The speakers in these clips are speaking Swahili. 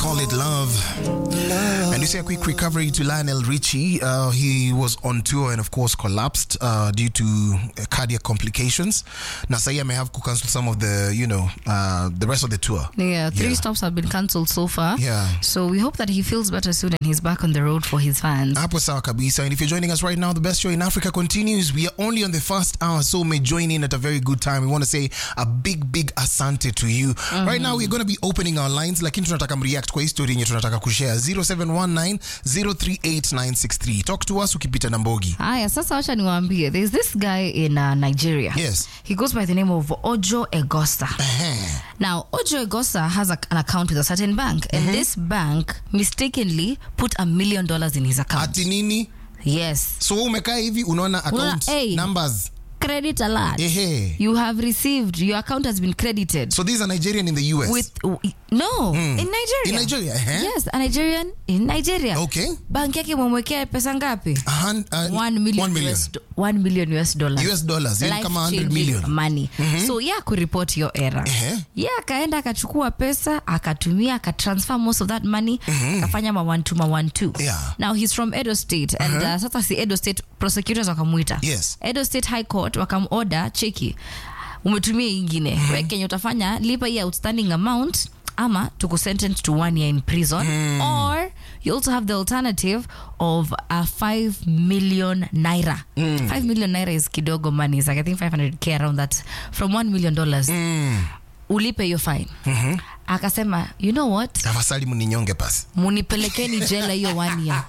call it love. And you say a quick recovery to Lionel Richie. Uh, he was on tour and, of course, collapsed uh, due to uh, cardiac complications. Na sahi may have to cancel some of the, you know, uh, the rest of the tour. Yeah, three Yeah. stops have been cancelled so far. Yeah. So we hope that he feels better soon and he's back on the road for his fans. Hapo sawa kabisa. And if you're joining us right now, the best show in Africa continues. We are only on the first hour, so may join in at a very good time. We want to say a big, big asante to you. Right now, we're going to be opening our lines, lakini tunataka mreact kwa hii story yenye tunataka kushare 0719 038963. Talk to us ukipita na mbogi. Haya, sasa wacha niwaambie. There's this guy in uh, Nigeria. Yes. He goes by the name of Ojo Egosa. Ehe. Now, Ojo Egosa has a, an account with a certain bank, and this bank mistakenly put a million dollars in his account. Ati nini? yes. So wewe umekaa hivi unaona account hey. numbers. Credit alert. Ehe. You have received, your account has been credited. So these are Nigerian in the US. with no in Nigeria. In Nigeria, eh? Yes, a Nigerian in Nigeria. Okay. Banki yake mwemwekea pesa ngapi? A hun- uh, One million, one million. US, do- one million US dollars. US dollars, yani kama 100 Life-changing million. money. So yeah, kuripoti hiyo era. Ehe. Yeah, akaenda akachukua pesa akatumia akatransfer most of that money akafanya ma one two ma one two. Yeah. Now he's from Edo State and uh, sasa si Edo State prosecutors wakamuita. Yes. Edo State High Court wakamoda cheki umetumia hii ingine mm -hmm. kenye utafanya lipa hii outstanding amount ama tuku sentence to one year in prison or you also have the alternative of a 5 million naira 5 million naira is kidogo money is like i think 500k around that from 1 million dollars ulipe hiyo fine akasema you know what Tafadhali mninyonge pasi. munipelekeni jela hiyo one year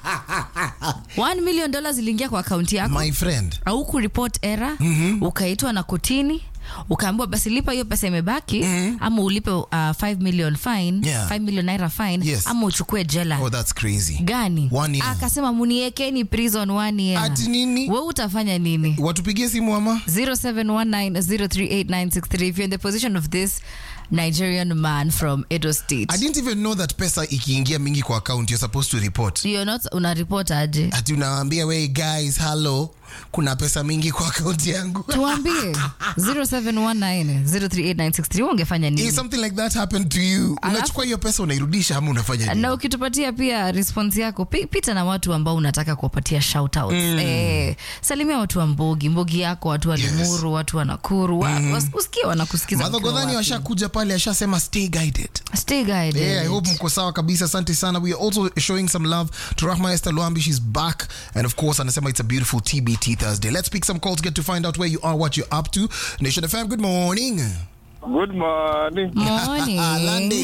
1 million dollars iliingia kwa akaunti yako My friend. au kuripot era ukaitwa na kotini ukaambiwa basi lipa hiyo pesa imebaki ama ulipe uh, 5 million fine Yeah. 5 million naira fine Yes. ama uchukue jela Oh, that's crazy. gani One year. akasema muniekeni prison one year Ati nini? we utafanya nini Watupigie simu ama? 0719038963 if you're in the position of this nigerian man from edo state I didn't even know that pesa ikiingia mingi kwa account you're supposed to report. you're not una report aje Ati unawaambia we guys, hello, kuna pesa mingi kwa account yangu. tuambie 0719038963 ungefanya nini If something like that happened to you, unachukua hiyo pesa unairudisha ama unafanya nini? na ukitupatia pia response yako pi- pita na watu ambao unataka kuwapatia shoutouts eh, salimia watu wa mbogi mbogi yako watu wa limuru watu wa nakuru wa, was- usikie wanakusikiza Madho ukiwa Godhani wapi. washakuja pale ashasema stay guided. Stay guided. Yeah, I hope mko sawa kabisa. Asante sana. We are also showing some love to Rahma Esther Luambi. She's back. And of course, anasema it's a beautiful TBT Thursday. Let's pick some calls, get to find out where you are, what you're up to. Nation FM, good morning. Good morning. Morning. Alande.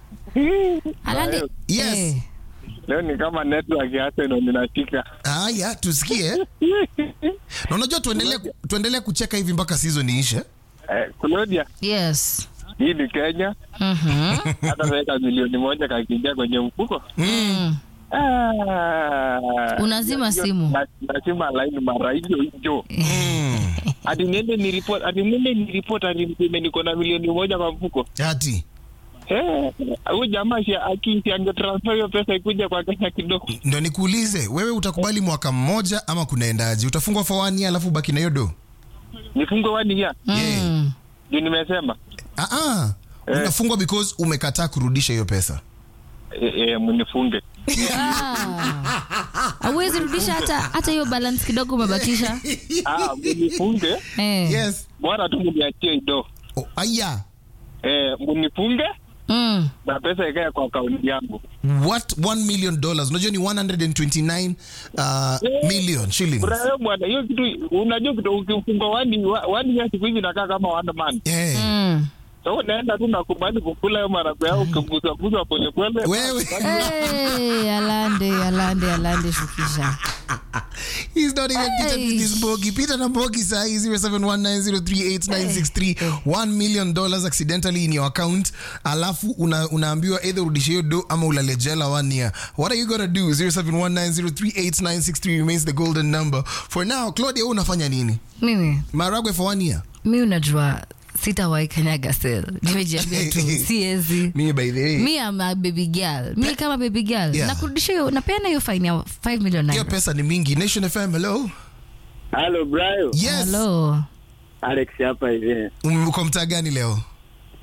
Alande. Yes. Eh, Leo ni kama network ya Arsenal ninashika. Haya, tusikie. Na unajua tuendelee tuendelee kucheka hivi mpaka season iishe. Eh, Claudia, yes hii ni Kenya. Mhm. Hata weka milioni moja kakiingia kwenye mfuko. Mm. Ah. Unazima Hiyo- simu. na- Nazima line mara hiyo hiyo. Mm. Ati niende ni report, ati niende ni report ati niseme niko na milioni moja kwa mfuko. Ati. Eh, huyu jamaa si akisi angetransfer hiyo pesa ikuja kwa Kenya kidogo. Ndio nikuulize, wewe utakubali mwaka mmoja ama kunaendaje? Utafungwa for one year alafu baki na hiyo do? Nifungwe wani ya. Yeah. Mm. Ndio nimesema. Ah ah. Unafungwa because umekataa kurudisha hiyo pesa. Eh, eh, mnifunge. Ah. Hauwezi rudisha hata hata hiyo balance kidogo umebakisha Ah, mnifunge. eh. Yes. Bora tu mniachie ido. Oh, aya. Eh, mnifunge mm. na pesa ikae kwa akaunti yangu. What 1 million dollars? Unajua ni 129 uh, million shillings. Bro, bwana, hiyo kitu unajua kitu ukifunga wani wa- wani ya siku hizi inakaa kama one man. Eh. Mm. So unaenda tu na kubali kukula hiyo marago yao ukigusa gusa pole pole. Wewe. Hey, alande alande alande shukisha He's not even Peter Hey. with his bogi. Peter na bogi sahi 0719038963. 1 million dollars accidentally in your account. Alafu una, unaambiwa either urudishe hiyo do ama ulale jela one year. What are you gonna do? 0719038963 remains the golden number. For now, Claudia wewe unafanya nini? mimi Maragwe for one year. mi unajua sitawahi kanyaga sel nimejiambia tu siezi Mimi by the way. mi ama baby girl mi kama baby girl Yeah. nakurudisha hiyo napeana hiyo fine ya 5 million Hiyo naira pesa ni mingi. Nation FM, hello. Hello, Brian. Yes. hello Alex hapa hivi. Um, Uko mtaa gani leo?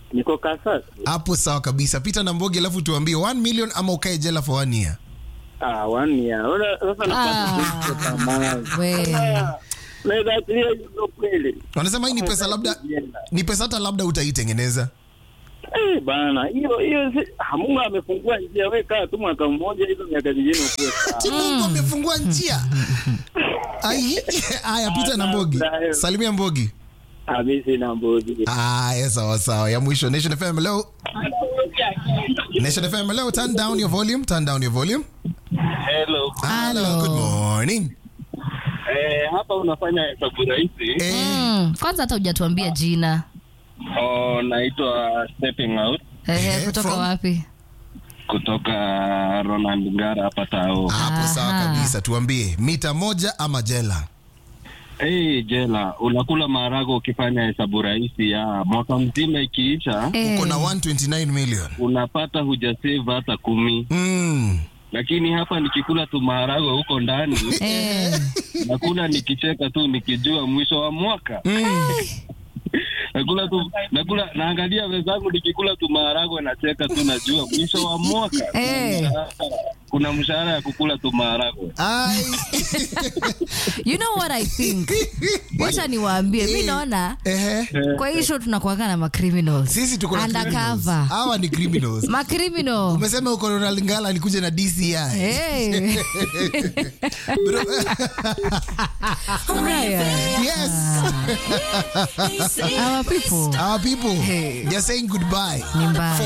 niko Kasas. hapo sawa kabisa peter na mbogi alafu tuambie 1 million ama ukae jela for one year Ah, one year. Ona, Sasa Ah. napata pesa tamaa. We. Naweza achilia hizo kweli. wanasema hii ni pesa labda ni pesa hata labda utaitengeneza Eh, bana, hiyo hiyo si- ah, Mungu amefungua njia. Wewe kaa tu mwaka mmoja, hizo miaka zingine ukuwe sawa. Ati mungu amefungua njia Ai, haya peter na mbogi salimia mbogi Ah, mimi sina mbuzi. haya sawa sawa ya mwisho nation fm hello nation fm hello turn down your volume turn down your volume Hello. hello good morning Eh, hapa unafanya hesabu rahisi. eh, Mm, kwanza hata hujatuambia jina Oh, naitwa Stepping Out Ehe, Eh, kutoka from- wapi kutoka Ronald Ngara hapa Tao. hapo sawa Aha. kabisa tuambie mita moja ama jela Hey, jela, unakula maharagwe ukifanya hesabu rahisi ya mwaka mzima ikiisha, Eh, uko na 129 million unapata hujasave hata kumi, mm. lakini hapa nikikula tu maharagwe huko ndani eh, nakula nikicheka tu nikijua mwisho wa mwaka nakula tu nakula naangalia wenzangu nikikula tu maharagwe nacheka tu najua mwisho wa mwaka Eh. kuna mshahara ya kukula tu maharagwe Ai. you know what i think wacha niwaambie mi naona Ehe. kwa hii show tunakuaga na macriminals sisi tuko na criminals. undercover hawa ni criminals macriminal umesema uko Ronald Ngala alikuja na DCI Hey. Bro, Haya. yes Our people our people Hey. they're saying goodbye ni mbaya